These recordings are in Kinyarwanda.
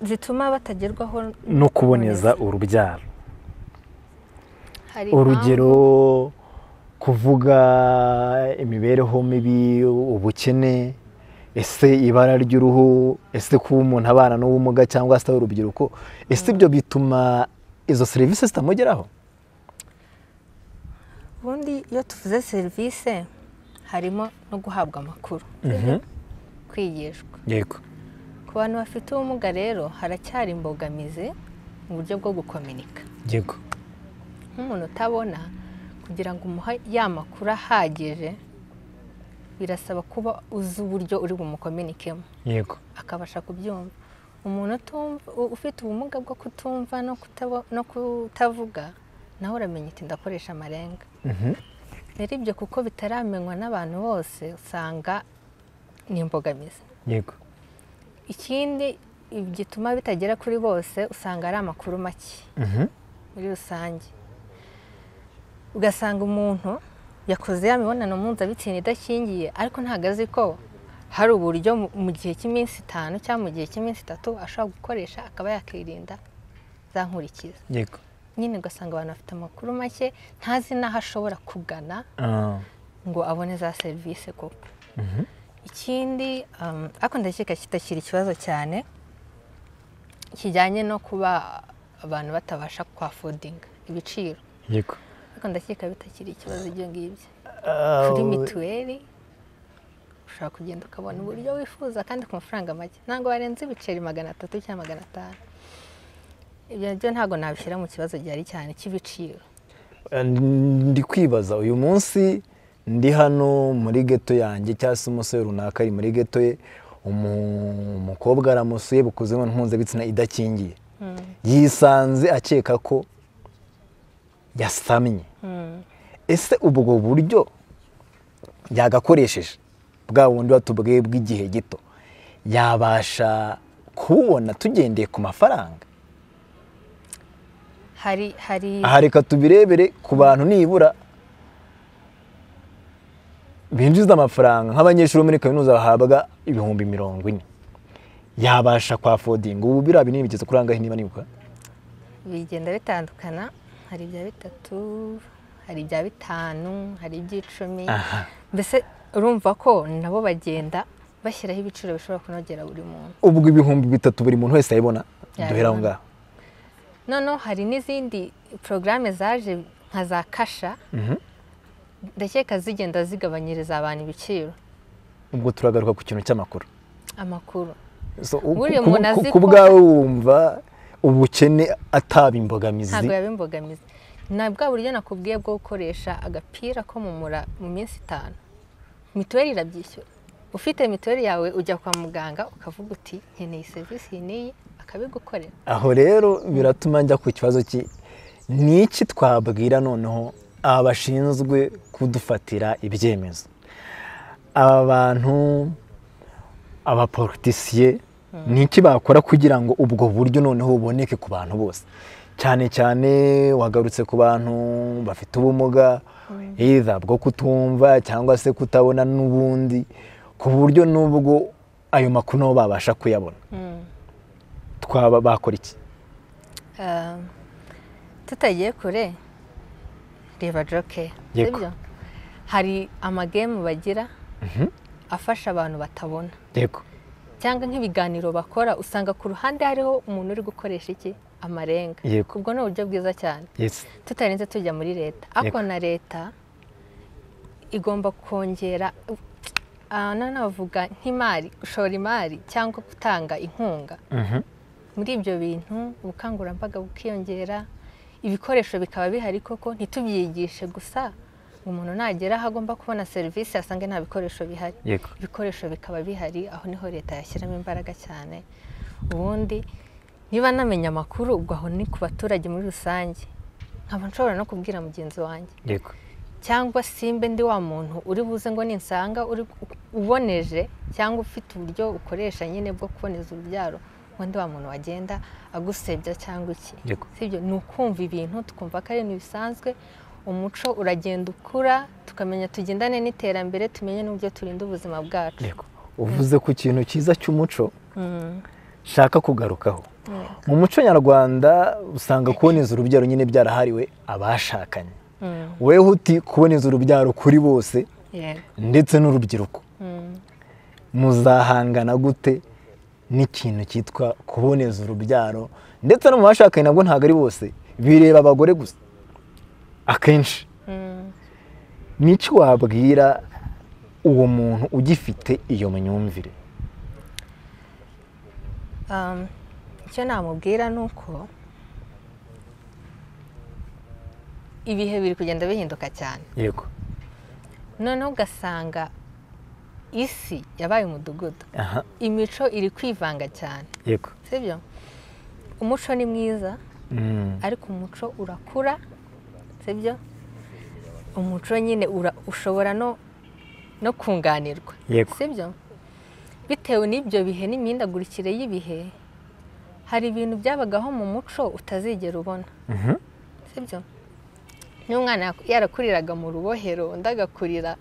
zituma batagerwaho no kuboneza urubyaro hari urugero kuvuga imibereho mibi ubukene ese ibara ry'uruhu ese kuba umuntu abana n'ubumuga cyangwa se urubyiruko ese ibyo bituma izo serivisi zitamugeraho impamvu. ubundi iyo tuvuze serivisi harimo no guhabwa amakuru kwigishwa yego ku bantu bafite ubumuga rero haracyari imbogamizi mu buryo bwo gukominika yego nk'umuntu utabona kugira ngo umuhe ya makuru ahagije birasaba kuba uzi uburyo uri bumukominikemo yego akabasha kubyumva umuntu utumva- u- ufite ubumuga bwo kutumva no kutabo- no kutavuga nawe uramenya uti ndakoresha amarenga rero ibyo kuko bitaramenywa n'abantu bose usanga ni imbogamizi yego ikindi gituma bitagera kuri bose usanga ari amakuru make muri rusange ugasanga umuntu yakoze ya mibonano mpuzabitsina idakingiye ariko ntabwo azi ko hari uburyo mu- mu gihe cy'iminsi itanu cyangwa mu gihe cy'iminsi itatu ashobora gukoresha akaba yakirinda za nkurikizi yego nyine ugasanga abantu bafite amakuru make ntazi n'aho ashobora kugana Ah, ngo abone za serivisi koko ikindi um, ariko ndakeka kitakiri ikibazo cyane kijyanye no kuba abantu batabasha kwafodinga ibiciro yego ariko ndakeka bitakiri ikibazo ibyo ngibyo Ah, kuri mituweli ushobora kugenda ukabona uburyo wifuza kandi ku mafaranga make ntabwo barenze ibiceri magana atatu cyangwa magana atanu ibyo byo ntabwo nabishyira mu kibazo gihari cyane cy'ibiciro ndi kwibaza uyu munsi ndi hano muri geto yanjye cyangwa se umusore runaka ari muri geto ye umu- umukobwa aramusuye bukoze mu mpuzabitsina idakingiye yisanze akeka ko yasamye ese ubwo buryo yagakoresheje bwa bundi watubwiye bw'igihe gito yabasha kububona tugendeye ku mafaranga hari hari aha reka tubirebere ku bantu nibura binjiza amafaranga nk'abanyeshuri bo muri kaminuza bahabwa ibihumbi mirongo ine yabasha kwafodinga ubu biriya binini bigeze kuri angahe niba nibuka bigenda bitandukana hari ibya bitatu hari ibya bitanu hari iby'icumi aha mbese urumva ko nabo bagenda bashyiraho ibiciro bishobora kunogera buri muntu ubwo ibihumbi bitatu buri muntu wese ayibona Yabibona. duhera aho ngaho noneho hari n'izindi porogaramu zaje nka za kasha ndakeka zigenda zigabanyiriza abantu ibiciro ubwo turagaruka ku kintu cy'amakuru amakuru So, u- Buriya ku- umuntu ku- azi ku ko- bwawe wumva ubukene ataba imbogamizi ntabwo yabimbogamiza ni bwa buryo nakubwiye bwo gukoresha agapira ko mu mura mu minsi itanu mituweli irabyishyura ufite mituweli yawe ujya kwa muganga ukavuga uti nkeneye serivisi iyi n'iyi akabigukorera aho rero biratuma njya ku kibazo ki ni iki twabwira noneho aba bashinzwe kudufatira ibyemezo aba bantu abapolitisiye ni iki bakora kugira ngo ubwo buryo noneho buboneke ku bantu bose cyane cyane wagarutse ku bantu bafite ubumuga either bwo kutumva cyangwa se kutabona n'ubundi ku buryo n'ubwo ayo makuru nabo babasha kuyabona twaba bakora iki Ah, tutagiye kure reba joke Yego. sibyo hari amagemu bagira afasha abantu batabona yego cyangwa nk'ibiganiro bakora usanga ku ruhande hariho umuntu uri gukoresha iki amarenga Yego. ubwo ni uburyo bwiza cyane Yes. tutarinze tujya muri leta ariko na leta igomba kongera aha nanavuga nk'imari gushora imari cyangwa gutanga inkunga muri ibyo bintu ubukangurambaga bukiyongera ibikoresho bikaba bihari koko ntitubyigishe gusa ngo umuntu nagera aho agomba kubona serivisi asange nta bikoresho bihari Yego. ibikoresho bikaba bihari aho niho leta yashyiramo imbaraga cyane ubundi niba namenya amakuru ubwo aho ni ku baturage muri rusange nkaba nshobora no kubwira mugenzi wanjye Yego. cyangwa simbe ndi wa muntu uri buze ngo ninsanga uri uboneje cyangwa ufite uburyo ukoresha nyine bwo kuboneza urubyaro ngo ndi wa muntu wagenda agusebya cyangwa iki Yego. sibyo ni ukumva ibintu tukumva ko ari ibintu bisanzwe umuco uragenda ukura tukamenya tugendane n'iterambere tumenye n'uburyo turinda ubuzima bwacu Yego. Uvuze ku kintu cyiza cy'umuco nshaka kugarukaho mu muco nyarwanda usanga kuboneza urubyaro nyine byarahariwe abashakanye weho uti kuboneza urubyaro kuri bose ndetse n'urubyiruko muzahangana gute n'ikintu cyitwa kuboneza urubyaro ndetse no mu bashakanye nabwo ntabwo ari bose bireba abagore gusa akenshi n'icyo wabwira uwo muntu ugifite iyo myumvire icyo namubwira ni uko ibihe biri kugenda bihinduka cyane yego noneho ugasanga isi yabaye umudugudu aha imico iri kwivanga cyane yego sibyo umuco ni mwiza ariko umuco urakura sibyo umuco nyine ura- ushobora no no kunganirwa Yego. sibyo bitewe n'ibyo bihe n'imihindagurikire y'ibihe hari ibintu byabagaho mu muco utazigera ubona Mhm. sibyo n'umwana yak- yarakuriraga mu rubohero undi agakurira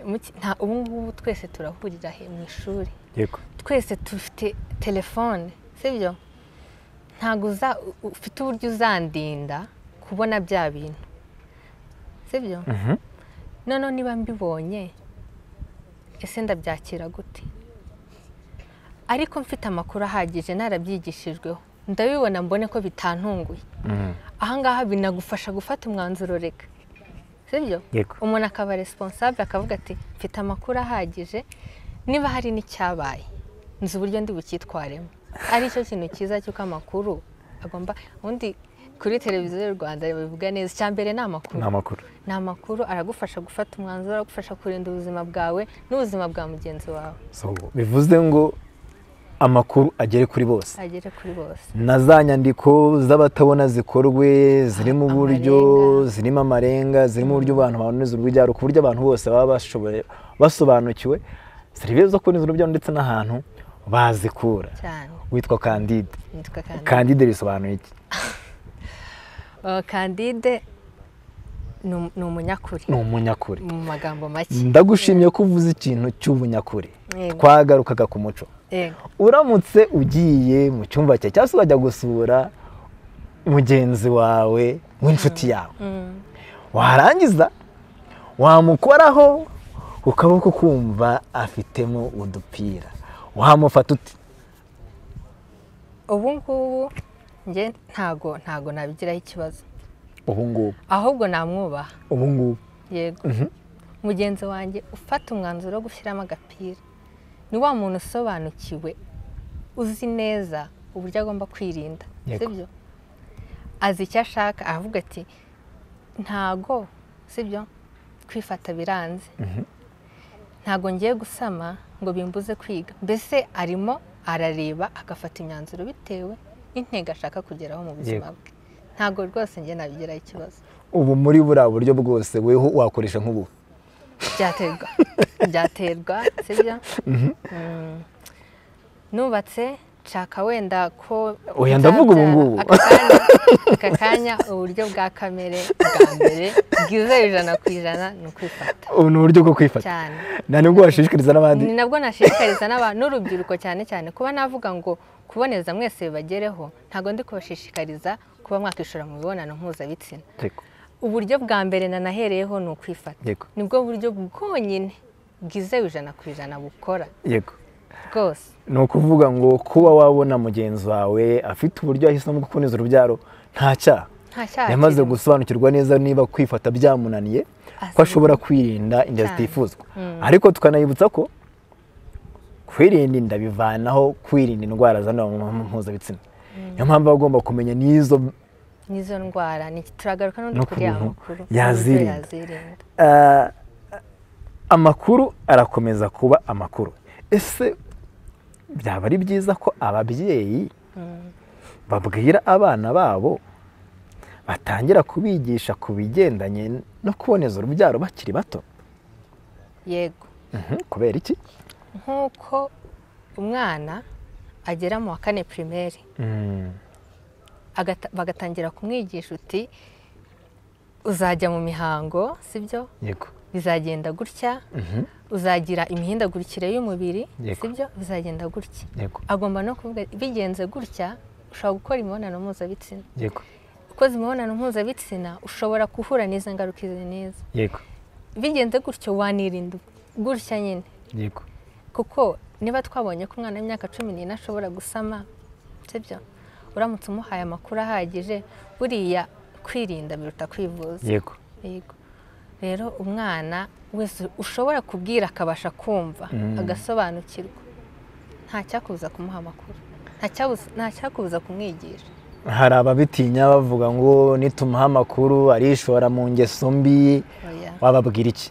mu ki- nta ubu ngubu twese turahurira he mu ishuri yego twese dufite telefone sibyo ntabwo uza- u- ufite uburyo uzandinda kubona bya bintu sibyo Mhm. noneho niba mbibonye ese ndabyakira gute ariko mfite amakuru ahagije narabyigishijweho ndabibona mbone ko bitantunguye Mhm. ahangaha binagufasha gufata umwanzuro reka sibyo yego umuntu akaba responsable akavuga ati mfite amakuru ahagije niba hari n'icyabaye nzi uburyo ndi bucyitwaremo ari cyo kintu cyiza cy'uko amakuru agomba ubundi kuri televiziyo y'u rwanda bivuga neza icya mbere ni amakuru ni amakuru ni amakuru aragufasha gufata umwanzuro aragufasha kurinda ubuzima bwawe n'ubuzima bwa mugenzi wawe So, bivuze ngo amakuru agere kuri bose agere kuri bose na za nyandiko z'abatabona zikorwe zirimo uburyo Amarenga. zirimo amarenga zirimo uburyo abantu baboneza urubyaro ku buryo abantu bose baba bashoboye basobanukiwe serivisi zo kuboneza urubyaro ndetse n'ahantu bazikura cyane witwa kandide nitwa kandi kandide bisobanuye iki Oh, kandide ni um- ni umunyakuri ni umunyakuri mu magambo make ndagushimye ko uvuze ikintu cy'ubunyakuri Yego. twagarukaga ku muco Yego. uramutse ugiye mu cyumba cye cyangwa se ukajya gusura mugenzi wawe w'inshuti yawe Mm. warangiza wamukoraho ku kaboko kumva afitemo udupira wamufata uti ubu ngubu njye ntago ntago nabigiraho ikibazo ubu ngubu ahubwo namwubaha ubu ngubu yego mugenzi wanjye ufata umwanzuro wo gushyiramo agapira ni wa muntu usobanukiwe uzi neza uburyo agomba kwirinda Yego. sibyo azi icyo ashaka aravuga ati ntago sibyo kwifata biranze ntago ngiye gusama ngo bimbuze kwiga mbese arimo arareba agafata imyanzuro bitewe n'intego ashaka kugeraho mu buzima bwe ntago rwose njye nabigiraho ikibazo ubu muri buriya buryo bwose weho wakoresha nk'ubu byaterwa byaterwa sibyo Mm. nubatse nshaka wenda ko Oya, ndavuga ubu ngubu. nzabyara aka kanya- aka kanya uburyo bwa kamere bwa mbere bwizewe ijana ku ijana ni ukwifata ubu ni uburyo bwo kwifata cyane nta nubwo washishikariza n'abandi ni nabwo nashishikariza n'aba- n'urubyiruko cyane cyane kuba navuga ngo kuboneza mwese bibagereho ntabwo ndi kubashishikariza kuba mwakishora mu mibonano mpuzabitsina Yego. uburyo bwa mbere nanahereyeho ni ukwifata Yego. nibwo buryo bwonyine bwizewe ijana ku ijana bukora yego bwose ni ukuvuga ngo kuba wabona mugenzi wawe afite uburyo yahisemo bwo kuboneza urubyaro nta cyaha nta cyaha yamaze kirimo. gusobanukirwa neza niba kwifata byamunaniye ko Asi- ashobora kwirinda inda Cyane. zitifuzwa ariko tukanayibutsa ko kwirinda inda bivanaho kwirinda indwara zandura mu mibonano mpuzabitsina niyo mpamvu aba agomba kumenya n'izo n'izo ndwara ni- turagaruka No n'undi ku kuri aya bintu makuru yazirinda. n'uburyo yazirinda Ah, amakuru arakomeza kuba amakuru ese byaba ari byiza ko ababyeyi babwira abana babo batangira kubigisha ku bigendanye no kuboneza urubyaro bakiri bato yego Mhm, kubera iki nk'uko umwana agera mu wa kane pirimeri agata- bagatangira kumwigisha uti uzajya mu mihango sibyo yego bizagenda gutya uzagira imihindagurikire y'umubiri Yego. sibyo uzagenda gutya yego agomba no kuvuga bigenze gutya ushobora gukora imibonano mpuzabitsina yego ukoze imibonano mpuzabitsina ushobora guhura n'izo ngaruka izo neza yego bigenze gutyo wanirinda gutya nyine yego kuko niba twabonye ko umwana w'imyaka cumi n'ine ashobora gusama sibyo uramutse umuhaye amakuru ahagije buriya kwirinda biruta kwivuza yego yego rero umwana wese ushobora kubwira akabasha kumva Mm. agasobanukirwa ntacyakubuza kumuha amakuru Ntacyabuza- ntacyakubuza kumwigisha hari ababitinya bavuga ngo nitumuha amakuru arishora mu ngeso mbi oya wababwira iki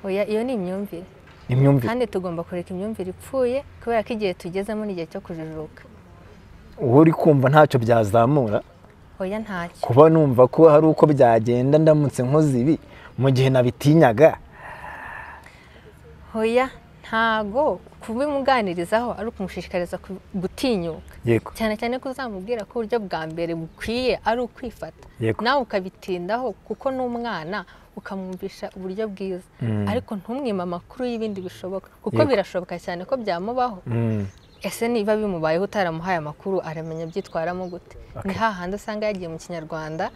oya iyo ni imyumvire imyumvire kandi tugomba kureka imyumvire ipfuye kubera ko igihe tugezemo ni igihe cyo kujijuka uwo uri kumva ntacyo byazamura oya ntacyo kuba numva ko hari uko byagenda ndamutse nkoze ibi mu gihe nabitinyaga oya ntago kubimuganirizaho ari ukumushishikariza ku- gutinyuka yego cyane cyane ko uzamubwira ko uburyo bwa mbere bukwiye ari ukwifata Yego. nawe ukabitindaho kuko n'umwana ukamwumvisha uburyo bwiza Mm. ariko ntumwime amakuru y'ibindi bishoboka kuko Yego. birashoboka cyane ko byamubaho Mm, ese niba bimubayeho utaramuhaye amakuru aramenya abyitwaramo gute ni hahandi usanga yagiye mu kinyarwanda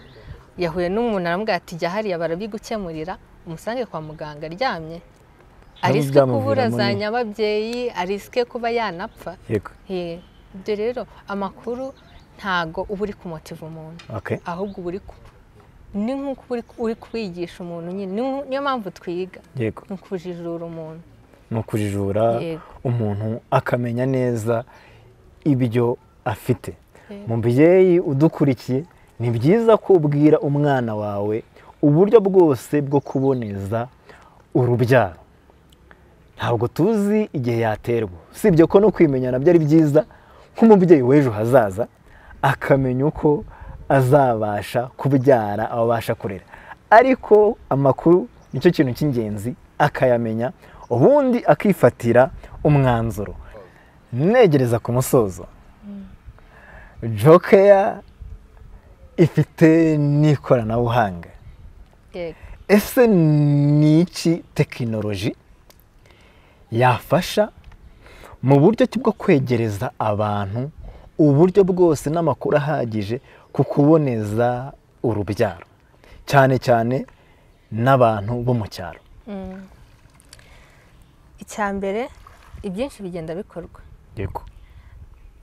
yahuye n'umuntu aramubwira ati jya hariya barabigukemurira umusange kwa muganga aryamye ariswe kubura byamuviramo za ni- nyababyeyi ariswe kuba yanapfa yego Ye, ibyo rero amakuru ntago uba uri kumotiva umuntu okay ahubwo uba uri ku ni nk'uko uba uri- uri kubigisha umuntu nyine Ni nko- niyo mpamvu twiga yego ni ukujijura umuntu ni ukujijura Yego. umuntu akamenya neza ibyo afite Yego. mubyeyi udukurikiye ni byiza ko ubwira umwana wawe uburyo bwose bwo kuboneza urubyaro ntabwo tuzi igihe yaterwa usibye ko no kwimenya nabyo ari byiza nk'umubyeyi w'ejo hazaza akamenya uko azabasha kubyara abasha kurera ariko amakuru nicyo kintu cy'ingenzi akayamenya ubundi akifatira umwanzuro negereza ku musozo jokeya ifite n'ikoranabuhanga Yego. ese ni iki tekinoloji yafasha mu buryo ki bwo kwegereza abantu uburyo bwose n'amakuru ahagije ku kuboneza urubyaro cyane cyane n'abantu bo mu cyaro Mm. icya mbere ibyinshi bigenda bikorwa yego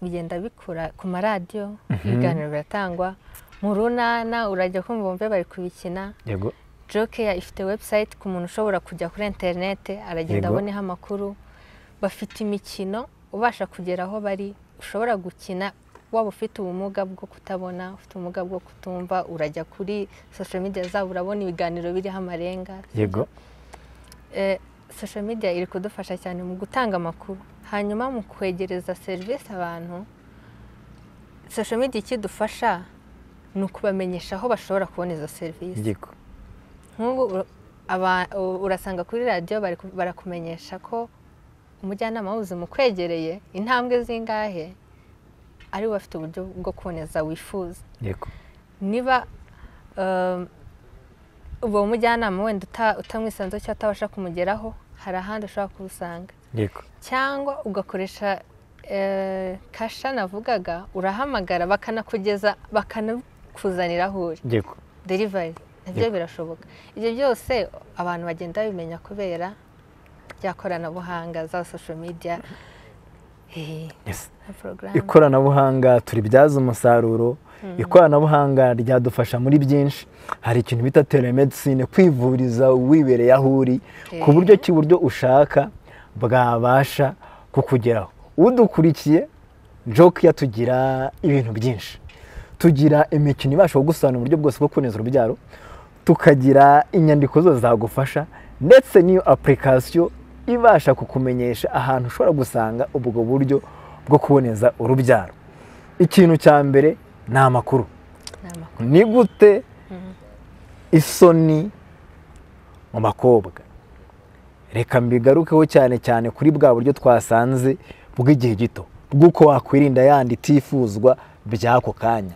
bigenda bikura ku maradiyo ibiganiro biratangwa mu runana urajya kumva bumve bari kubikina yego jokeya ifite webusayiti ku muntu ushobora kujya kuri interineti aragenda Yego. aboneho amakuru bafite imikino ubasha kugera aho bari ushobora gukina waba ufite ubumuga bwo kutabona ufite ubumuga bwo kutumva urajya kuri sosho midiya zabo urabona ibiganiro biriho amarenga yego Eh, social media iri kudufasha cyane mu gutanga amakuru hanyuma mu kwegereza serivisi abantu social media ikidufasha ni ukubamenyesha aho bashobora kubona izo serivisi yego nk'ubu ur- aba- u- urasanga kuri radiyo bari ku- barakumenyesha ko umujyanama w'ubuzima ukwegereye intambwe zingahe ari we afite uburyo bwo kuboneza wifuza yego niba um, uwo mujyanama wenda uta- utamwisanzeho cyangwa utabasha kumugeraho hari ahandi ushobora kuwusanga yego cyangwa ugakoresha eh, kasha navugaga urahamagara bakanakugeza bakanakuzanira aho uri yego derivari nabyo birashoboka ibyo byose abantu bagenda babimenya kubera rya koranabuhanga za sosho midiya yes na porogaramu ikoranabuhanga turibyaza umusaruro ikoranabuhanga ryadufasha muri byinshi hari ikintu bita telemedicine kwivuriza wibereye aho uri ku Eh. buryo cy'uburyo ushaka bwabasha kukugeraho udukurikiye joke yatugira ibintu byinshi tugira imikino ibasha kugusobanura uburyo bwose bwo kuboneza urubyaro tukagira inyandiko zose zagufasha ndetse n'iyo apulikasiyo ibasha kukumenyesha ahantu ushobora gusanga ubwo buryo bwo kuboneza urubyaro ikintu cya mbere ni amakuru ni amakuru ni gute isoni mu bakobwa reka mbigarukeho cyane cyane kuri bwa buryo twasanze bw'igihe gito bw'uko wakwirinda yandi itifuzwa by'ako kanya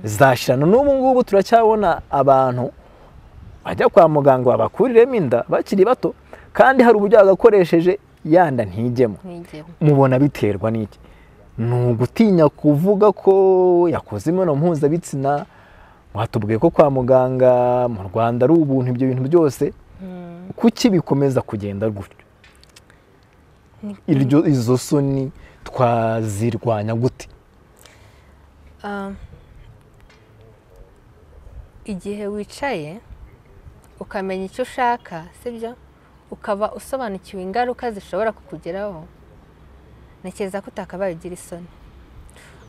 zashirana n'ubu ngubu turacyabona abantu bajya kwa muganga babakuriremo inda bakiri bato kandi hari uburyo yagakoresheje yanda ntijyemo ntigemo mubona biterwa n'iki ni ugutinya kuvuga ko yakoze imibonano mpuzabitsina watubwiye ko kwa muganga mu rwanda ari ubuntu ibyo bintu byose kuki bikomeza kugenda gutyo iryo izo soni twazirwanya gute Ah, igihe wicaye ukamenya icyo ushaka sibyo ukaba usobanukiwe ingaruka zishobora kukugeraho ntekereza ko utakabaye ugira isoni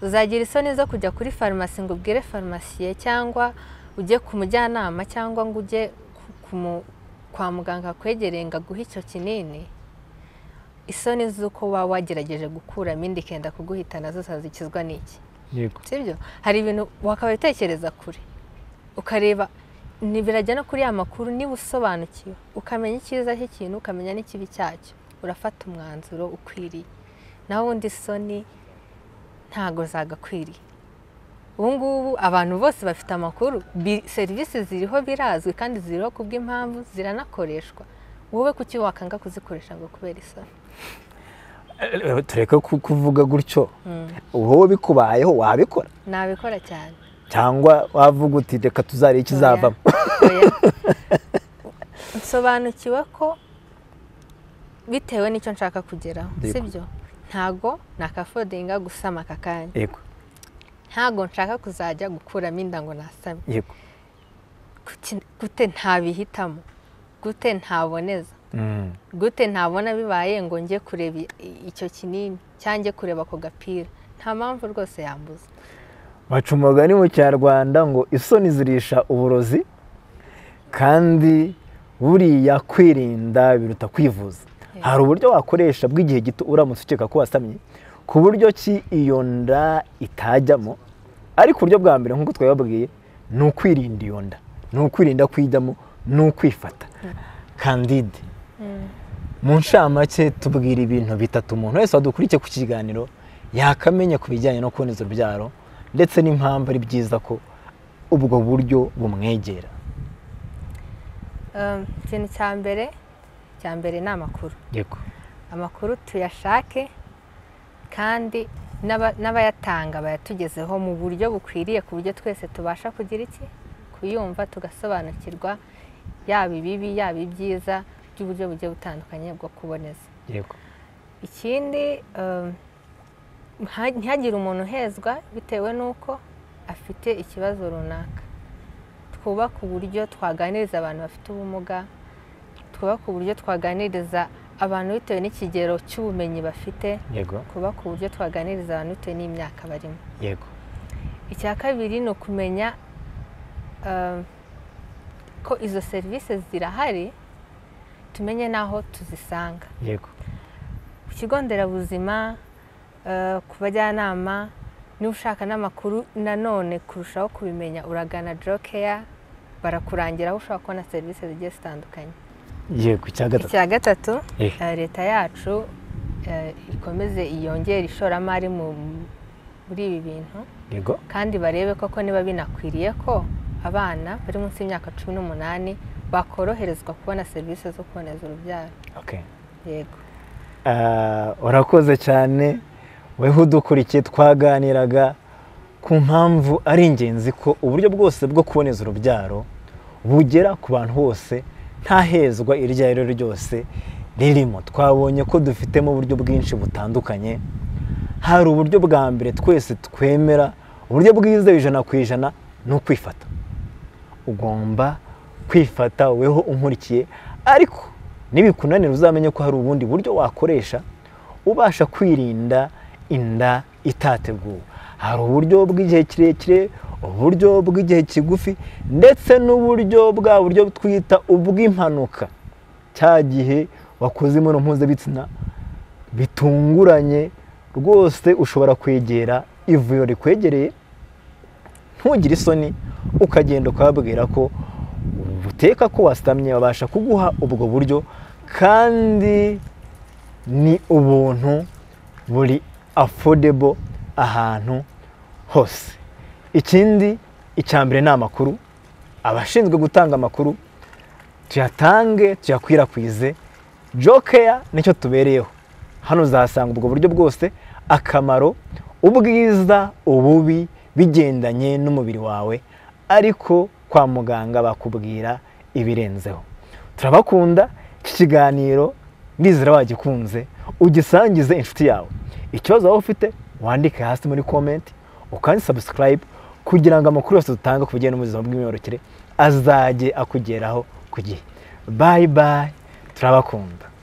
uzagira isoni zo kujya kuri farumasi ngo ubwire farumasiye cyangwa ujye ku mujyanama cyangwa ngo ujye ku- ku mu- kwa muganga kwegereye ngo aguhe icyo kinini isoni z'uko waba wagerageje gukuramo inda ikenda kuguhitana zose zikizwa n'iki yego sibyo hari ibintu wakaba utekereza kure ukareba ni- birajya no kuri ya makuru niba usobanukiwe ukamenya icyiza cy'ikintu ukamenya n'ikibi cyacyo urafata umwanzuro ukwiriye naho ubundi isoni ntago zagakwiriye ubu ngubu abantu bose bafite amakuru bi- serivisi ziriho birazwi kandi ziriho ku bw'impamvu ziranakoreshwa wowe kuki wakanga kuzikoresha ngo kubera isoni Eh, tureke ku- kuvuga gutyo wowe bikubayeho wabikora nabikora cyane cyangwa wavuga uti reka tuzarebe ikizavamo Oya. nsobanukiwe ko bitewe n'icyo nshaka kugeraho Yego. sibyo ntago nakafodinga gusama aka kanya yego ntago nshaka kuzajya gukuramo inda ngo nasame yego Kuki- gute ntabihitamo gute ntaboneza Mm. gute ntabona bibaye ngo njye kureba i- i- icyo kinini cyangwa njye kureba ako gapira nta mpamvu rwose yambuza baca umugani mu kinyarwanda ngo isoni zirisha uburozi kandi buriya kwirinda biruta kwivuza hari uburyo wakoresha bw'igihe gito uramutse ukeka ko wasamye ku buryo ki iyo nda itajyamo ariko uburyo bwa mbere nk'uko twababwiye ni ukwirinda iyo nda ni ukwirinda kuyijyamo ni ukwifata kandide mu nshamake tubwira ibintu bitatu umuntu wese wadukurikiye ku kiganiro yakamenya ku bijyanye no kuboneza urubyaro ndetse n'impamvu ari byiza ko ubwo buryo bumwegera Um, ikintu cya mbere cya mbere ni amakuru yego amakuru tuyashake kandi n'aba- n'abayatanga bayatugezeho mu buryo bukwiriye ku buryo twese tubasha kugira iki kuyumva tugasobanukirwa yaba ibibi yaba ibyiza by'uburyo bugiye butandukanye bwo kuboneza yego ikindi um, nta- ntihagire umuntu uhezwa bitewe n'uko afite ikibazo runaka twubaka uburyo twaganiriza abantu bafite ubumuga twubaka uburyo twaganiriza abantu bitewe n'ikigero cy'ubumenyi bafite yego twubaka uburyo twaganiriza abantu bitewe n'imyaka barimo yego icya kabiri ni ukumenya um, ko izo serivisi zirahari tumenye n'aho tuzisanga yego ku kigo nderabuzima eh, ku bajyanama niba ushaka n'amakuru nanone kurushaho kubimenya uragana jokeya barakurangira aho ushobora kubona serivisi zigiye zitandukanye yego icya gatatu icya gatatu Eh. eh, leta yacu eh, ikomeze yongere ishoramari mu- muri ibi bintu yego kandi barebe koko niba binakwiriye ko abana bari munsi y'imyaka cumi n'umunani bakoroherezwa kubona serivisi zo kuboneza urubyaro okay. yego Ah, urakoze cyane weho udukurikiye twaganiraga ku mpamvu ari ingenzi ko uburyo bwose bwo kuboneza urubyaro bugera ku bantu bose nta hezwa iryo ari ryo ryose ririmo twabonye ko dufitemo uburyo bwinshi butandukanye hari uburyo bwa mbere twese twemera uburyo bwiza ijana ku ijana ni ukwifata ugomba kwifata woweho unkurikiye ariko nibikunanira uzamenye ko hari ubundi buryo wakoresha ubasha kwirinda inda itateguwe hari uburyo bw'igihe kirekire uburyo bw'igihe kigufi ndetse n'uburyo bwa buryo twita ubw'impanuka cya gihe wakoze imibonano mpuzabitsina bitunguranye rwose ushobora kwegera ivuriro rikwegereye ntugire isoni ukagenda ukababwira ko buteka ko wasamye babasha kuguha ubwo buryo kandi ni ubuntu buri affordable ahantu hose ikindi icya mbere ni amakuru abashinzwe gutanga amakuru tuyatange tuyakwirakwize jokeya nicyo tubereyeho hano uzahasanga ubwo buryo bwose akamaro ubwiza ububi bigendanye n'umubiri wawe ariko kwa muganga bakubwira ibirenzeho turabakunda iki kiganiro ndizera wagikunze ugisangize inshuti yawe ikibazo waba ufite wandike hasi muri komenti ukandi sabusikarayibe kugira ngo amakuru yose dutanga ku bijyanye n'ubuzima bw'imyororokere azajye akugeraho ku gihe bayi bayi turabakunda